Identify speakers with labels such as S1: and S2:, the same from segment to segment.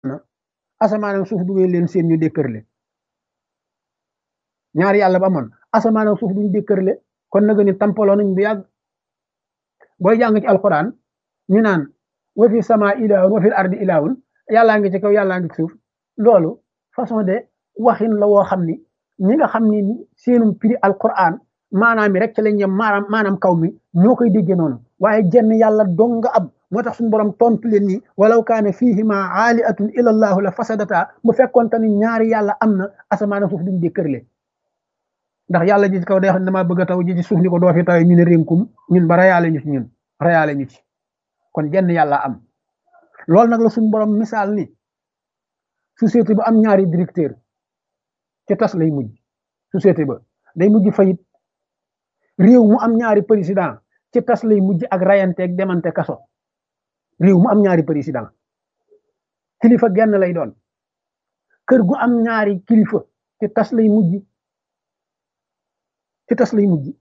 S1: asamaan ak suuf duggee leen seen ñu dékkërle ñaari yàlla ba amoon asamaan ak suuf duñu dékkërle kon nag ni tampaloo nañ bu yàgg booy jàng ci alquran ñu naan wa fi sama ilaahun wa fil ardi ilaahun yàllaa ngi ci kaw yàllaa ngi ci suuf loolu façon de waxin la woo xam ni ñi nga xam ni seenum prix alquran maanaam mi rek ci lañ yem maanaam maanaam kaw mi ñoo koy déggee noonu waaye jenn yàlla dong nga ab moo tax suñu borom tontu leen ni walaw kaane fihima aaliatun ila allahu la fasadata bu fekkoon te ni ñaari yàlla am na asamaan suuf duñ dékkërle ndax yàlla ji ci kaw day xam ne damaa bëgg a taw ji ci suuf ni ko doo fi tawee ñu ne rénkum ñun ba rayaale ñu ci ñun rayaale ñu ci kon jenn yàlla am loolu nag la suñu borom misaal ni société bu am ñaari directeur ci tas lay mujj société ba day mujj fayit réew mu am ñaari président ci tas lay mujj ak rayanteeg demante kaso réew mu am ñaari président kilifa genn lay doon kër gu am ñaari kilifa ci tas lay mujj ci tas lay mujj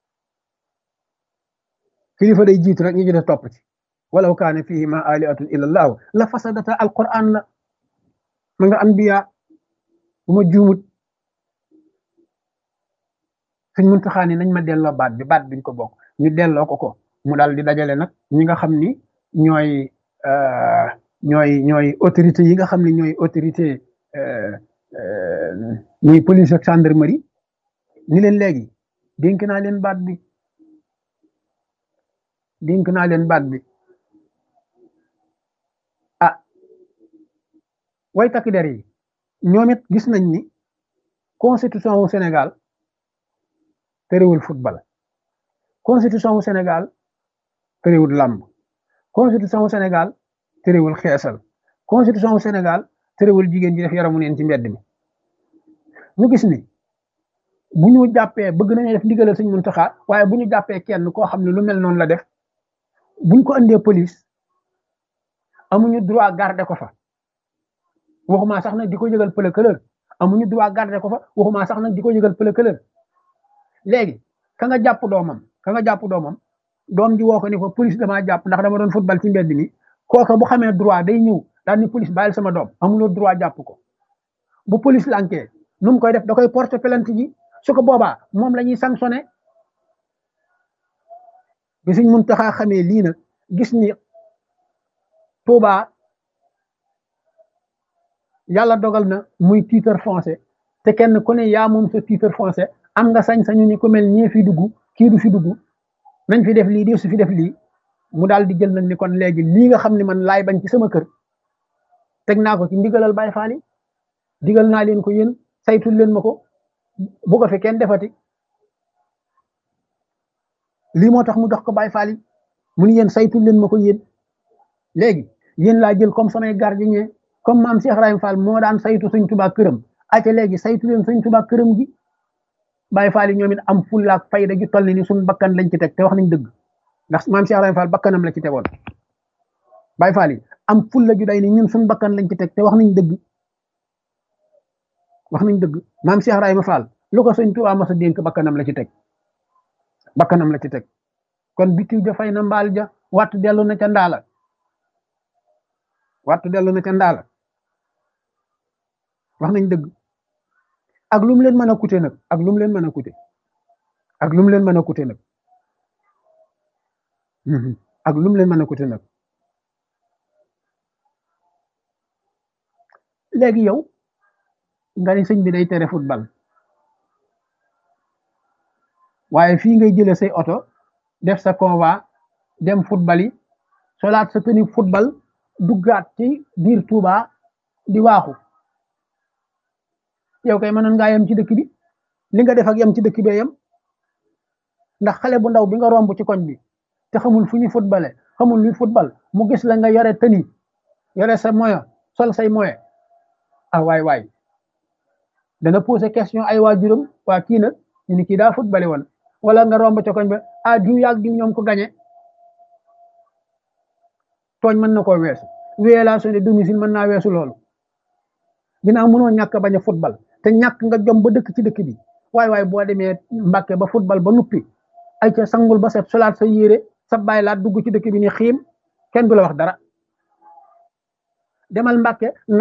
S1: kilifa day jiitu rek ñu jëte topp ci walaw kaane fihima aliatun illa allahu la fasadata alquran la ma nga anbiya bu ma juumut suñ muntaxaa ni nañ ma delloo baat bi baat biñ ko bokk ñu delloo ko ko mu daal di dajale nag ñi nga xam ni ñooy ñooy ñooy autorité yi nga xam ne ñooy autorité ñuy police ak gendarmerie ni leen léegi dénk naa leen baat bi dénk naa leen baat bi ah way takk der yi ñoom it gis nañ ni constitution wu Sénégal terewul football constitution wu Sénégal terewul làmb constitution wu Sénégal terewul xeesal constitution wu Sénégal terewul jigéen ji def yaramu neen ci mbedd mi ñu gis ni bu ñu jàppee bëgg nañu def ndigalal Sëñ Muntaxa waaye bu ñu jàppee kenn koo xam ne lu mel noonu la def buñ ko andee police amuñu droit garder ko fa waxuma sax nag di ko yëgal pëlëkëlër amuñu droit garder ko fa waxuma sax nag di ko yëgal pëlëkëlër léegi ka nga jàpp doomam ka nga jàpp doomam doom ji woo ko ni ko police damaa jàpp ndax dama doon football ci mbedd mi kooka bu xamee droit day ñëw daal ni police bàyyil sama doom amuloo droit jàpp ko bu police lankee nu mu koy def da koy porter plainte ji su ko boobaa moom la ñuy sanctionné bi Sëñ Muntaxa xamee lii nag gis ni Touba yàlla dogal na muy titre foncier te kenn ku ne yaa moom sa titre foncier am nga sañ-sañu ni ku mel ñee fi dugg kii du fi dugg nañ fi def lii di su fi def lii mu daal di jël nag ni kon léegi lii nga xam ne man laay bañ ci sama kër teg naa ko ci ndigalal Baay Faal yi digal naa leen ko yéen saytul leen ma ko bu ko fi kenn defati lii moo tax mu dox ko Baay Faal yi mu ni yéen saytul leen ma ko yéen léegi yéen laa jël comme samay gardien comme maam Cheikh Ibrahima Fall moo daan saytu Sëñ Tuubaa këram aca léegi saytu leen Sëñ Tuubaa këram gi Baay Faal yi ñoom it am fulla ak fayda ju toll ni suñu bakkan lañ ci teg te wax nañ dëgg ndax maam Cheikh Ibrahima Fall bakkanam la ci tegoon Baay Faal yi am fulla ju day ni ñun suñu bakkan lañ ci teg te wax nañ dëgg wax nañ dëgg maam Cheikh Ibrahima Fall lu ko Sëñ Tuubaa mas a dénk bakkanam la ci teg bakkanam la ci teg kon bitiw ja fay na mbaal ja wattu dellu na ca ndaala wattu dellu na ca ndaala wax nañ dëgg ak lu mu leen mën a coûter nag ak lu mu leen mën a coûter ak lu mu leen mën a coûter nag ak lu mu leen mën a coûter nag léegi yow nga ni sëñ bi day tere football waaye fii ngay jëlee say oto def sa convoi dem football yi solaat sa tenue football duggaat ci biir Touba di waaxu yow kay mënoon ngaa yem ci dëkk bi li nga def ak yem ci dëkk bee yem ndax xale bu ndaw bi nga romb ci koñ bi te xamul fu ñu footballé xamul luy football mu gis la nga yore tenue yore sa moyen sol say moyen ah waay waay dana posé question ay waajuram waa kii nag ñu ni kii daa footballé woon wala nga romb ca koñ ba ah diw yaag diw ñoom ko gañe tooñ mën na koo weesu violation de domicile mën naa weesu loolu ginnaaw mënoo ñàkk bañ a football te ñàkk nga jom ba dëkk ci dëkk bi waay waay boo demee Mbàkke ba football ba nuppi ay ca sangul ba set solaat sa yére sa bàyyi laat dugg ci dëkk bi ni xiim kenn du la wax dara demal Mbàkke